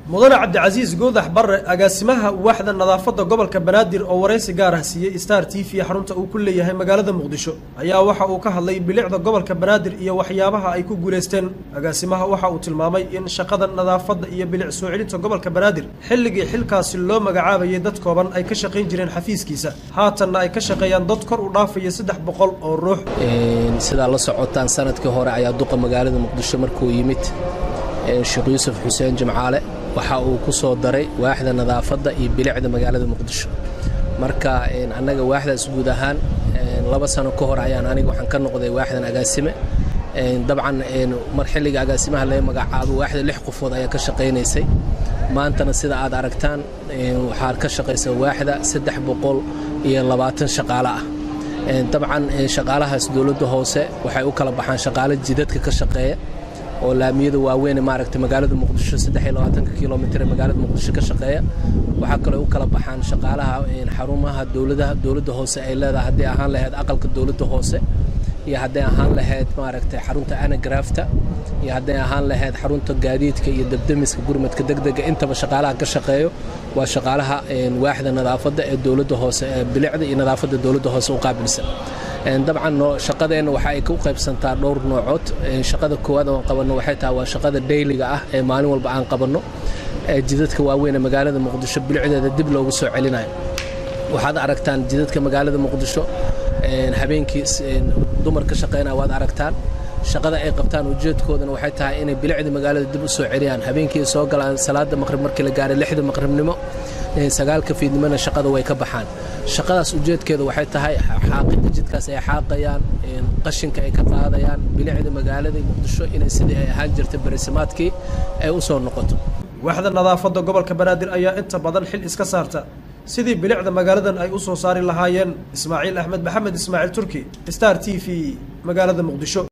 mudane cabdicasiis goodax barre agaasimaha waaxda nadaafadda gobolka banaadir oo waraysi gaar ah siiyey star t v xarunta uu ku leeyahay magaalada muqdisho ayaa waxa uu ka hadlay bilicda gobolka banaadir iyo waxyaabaha ay ku guulaysteen agaasimaha waxa uu tilmaamay in shaqada nadaafadda iyo bilic soo celinta gobolka banaadir xilligii xilkaasi loo magacaabayay dad kooban ay ka shaqayn jireen xafiiskiisa haatanna ay ka shaqeeyaan dad kor u dhaafaya saddex boqol oo ruux sidaa la socotaan sanadkii hore ayaa duqa magaalada muqdisho markuu yimid sheekh yuusuf xuseen jimcaale waxa uu ku soo daray waaxda nadaafadda iyo bilicda magaalada muqdisho marka annaga waaxdaas guud ahaan laba sano ka hor ayaan aniga waxaan ka noqday waaxdan agaasime dabcan mar xilliga agaasimaha laga magacaabo waaxda lix qofood ayaa ka shaqaynaysay maantana sida aad aragtaan waxaa ka shaqaysa waaxda saddex boqol iyo labaatan shaqaale ah dabcan shaqaalahaas dowladda hoose waxay u kala baxaan shaqaale jidadka ka shaqeeya oo laamiyada waaweyn maaragtay magaalada muqdisho kilomitr magaalada muqdisho ka shaqeeya waxaa kaloo u kala baxaan shaqaalaha xarumaha dowladaha dowladda hoose ay leedahay hadday ahaan lahayd aqalka dowladda hoose iyo hadday ahaan lahayd maaragtay xarunta anagrafta iyo hadday ahaan lahayd xarunta gaadiidka iyo debdemiska gurmadka degdega intaba shaqaalaha ka shaqeeyo waa shaqaalaha waaxda nadaafadda ee dowladda hoose ee bilicda iyo nadaafadda dowladda hoose u qaabilsan dabcan shaqadeenna waxa ay ku qaybsantaa dhowr noocood shaqada koowaad oan qabanno waxay tahay waa shaqada dhayliga ah ee maalin walba aan qabanno ee jidadka waaweyn ee magaalada muqdisho bilicdeeda dib loogu soo celinayo waxaad aragtaan jidadka magaalada muqdisho habeenkii dumar ka shaqaynaya waad aragtaan shaqada ay qabtaan ujeedkoodana waxay tahay inay bilicda magaalada dib u soo celiyaan habeenkii soo galaan salaada maqrib markii la gaaray lixda maqribnimo sagaalka fiidnimona shaqada way ka baxaan shaqadaas ujeedkeeda waxay tahay xaaqida jidkaas ay xaaqayaan qashinka ay ka qaadayaan bilicda magaalada muqdisho inay sidii ay ahaan jirtay barisimaadkii ay u soo noqoto waaxda nadaafadda gobolka banaadir ayaa inta badan xil iska saarta sidii bilicda magaaladan ay u soo saari lahaayeen ismaaciil axmed maxamed ismaaciil turki star t v magaalada muqdisho